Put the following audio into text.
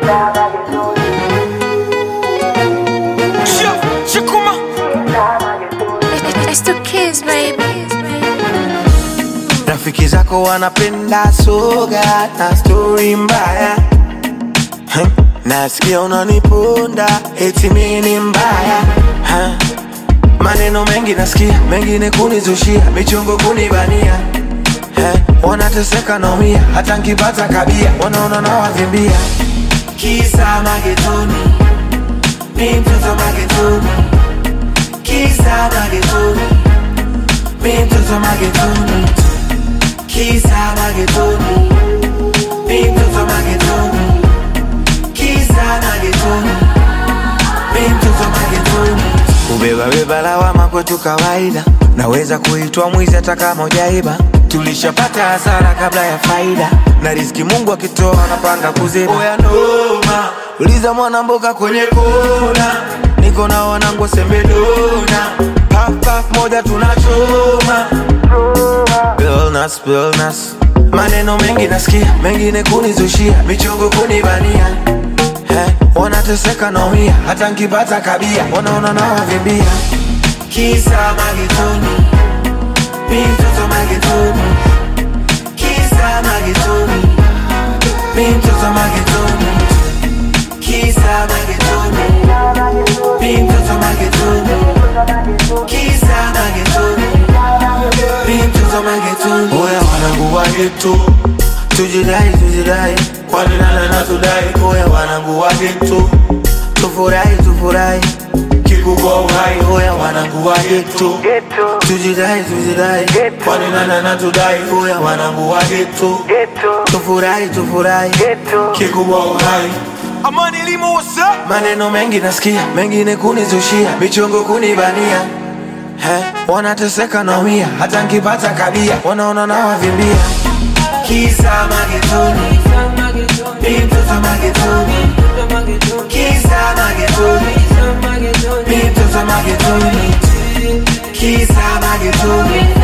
Shikuma. It's the kids, baby. Rafiki zako wanapenda soga na stori mbaya Huh? Nasikia unaniponda eti mimi ni mbaya Huh? Maneno mengi nasikia, mengine kunizushia, michongo kunibania Eh, wanateseka naumia, hata nkipata kabia wanaona nawavimbia. Kisa magetoni, mi mtoto magetoni, kisa magetoni, mi mtoto magetoni, kisa magetoni, mi mtoto magetoni, kisa magetoni, mi mtoto magetoni. Kubeba beba lawama kwetu kawaida, naweza kuitwa mwizi hata kama hujaiba. Tulishapata hasara kabla ya faida, na riziki Mungu akitoa anapanga kuziba. Oya noma, uliza mwana mboga kwenye kona, niko na wanangu sembedona, puff puff moja tunachoma Illness, illness. Maneno mengi nasikia, mengine kunizushia, michongo kunibania eh, wanateseka naumia, hata nkipata kabia wanaona nawavimbia. Kisa magetoni, mi mtoto magetoni, kisa magetoni, mi mtoto magetoni, kisa magetoni, mi mtoto magetoni, kisa magetoni, mi mtoto magetoni. Oya wanangu wa geto, tujidai tujidai, kwani nana na tudai. Oya wanangu wa geto, tufurahi tufurahi, kikubwa uhai. Oya wanangu wa geto, tujidai tujidai, kwani nana na tudai. Oya wanangu wa geto, tufurahi tufurahi, kikubwa uhai. Amani Limo, what's up? Maneno mengi nasikia, mengine kunizushia, michongo kunibania He, wanateseka naumia, hata nkipata kabia wanaona nawavimbia. Kisa magetoni, mi mtoto magetoni, kisa magetoni, mi mtoto magetoni, kisa magetoni,